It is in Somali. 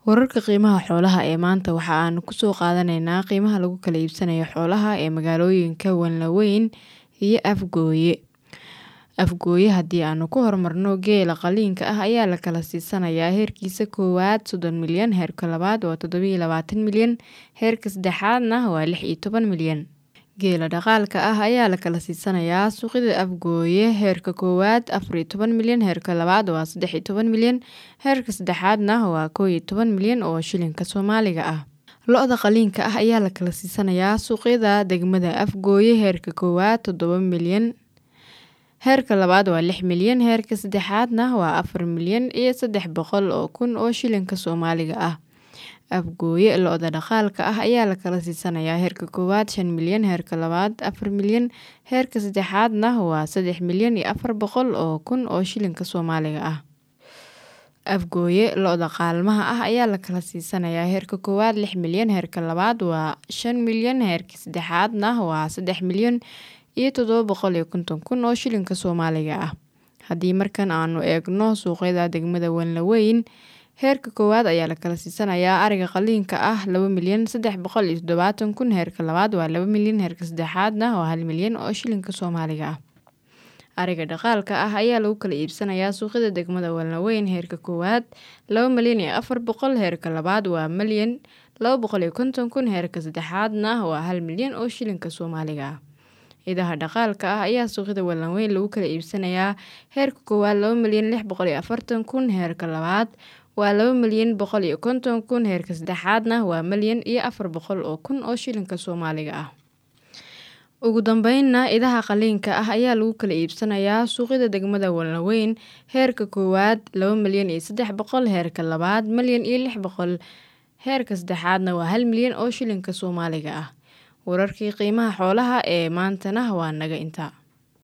Wararka qiimaha xoolaha ee maanta waxa aanu ku soo qaadanaynaa qiimaha lagu kala iibsanayo xoolaha ee magaalooyinka Wanlaweyn iyo Afgooye. Afgooye haddii aanu ku horumarno geela qaliinka ah ayaa la kala siisanayaa heerkiisa koowaad soddon milyan, heerka labaad waa toddoba iyo labaatan milyan, heerka saddexaadna waa lix iyo toban milyan. Geela dhaqaalka ah ayaa la kala siisanayaa suuqyada Afgooye heerka koowaad afar iyo toban milyan, heerka labaad waa saddex iyo toban milyan, heerka saddexaadna waa kow iyo toban milyan oo shilinka Soomaaliga ah. Lo'da qaliinka ah ayaa la kala siisanayaa suuqyada degmada Afgooye heerka koowaad toddoba milyan, heerka labaad waa lix milyan, heerka saddexaadna waa afar milyan iyo saddex boqol oo kun oo shilinka Soomaaliga ah. Afgooye lo'da dhaqaalka ah ayaa la kala siisanayaa heerka koowaad shan milyan, heerka labaad afar milyan, heerka saddexaadna waa saddex milyan iyo afar boqol oo kun oo shilinka Soomaaliga ah. Afgooye lo'da qaalmaha ah ayaa la kala siisanayaa heerka koowaad lix milyan, heerka labaad waa shan milyan, heerka saddexaadna waa saddex milyan iyo toddoba boqol iyo konton kun oo shilinka Soomaaliga ah. Haddii markan aanu eegno suuqyada degmada Wanlaweyn, heerka koowaad ayaa la kala siisanayaa ariga qaliinka ah laba milyan saddex boqol iyo toddobaatan kun, heerka labaad waa laba milyan, heerka saddexaadna waa hal milyan oo shilinka Soomaaliga ah. Ariga dhaqaalka ah ayaa lagu kala iibsanayaa suuqyada degmada Wanlaweyn heerka koowaad laba milyan iyo afar boqol, heerka labaad waa milyan laba boqol iyo konton kun, heerka saddexaadna waa hal milyan oo shilinka Soomaaliga ah. Idaha dhaqaalka ah ayaa suuqyada Wanlaweyn lagu kala iibsanayaa heerka koowaad laba milyan lix boqol iyo afartan kun, heerka labaad waa laba milyan boqol iyo konton kun, heerka saddexaadna waa milyan iyo afar boqol oo kun oo shilinka Soomaaliga ah. Ugu dambeynna, idaha qaliinka ah ayaa lagu kala iibsanayaa suuqyada degmada Wanlaweyn heerka koowaad laba milyan iyo saddex boqol, heerka labaad milyan iyo lix boqol, heerka saddexaadna waa hal milyan oo shilinka Soomaaliga ah. Wararkii qiimaha xoolaha ee maantana waa naga intaa.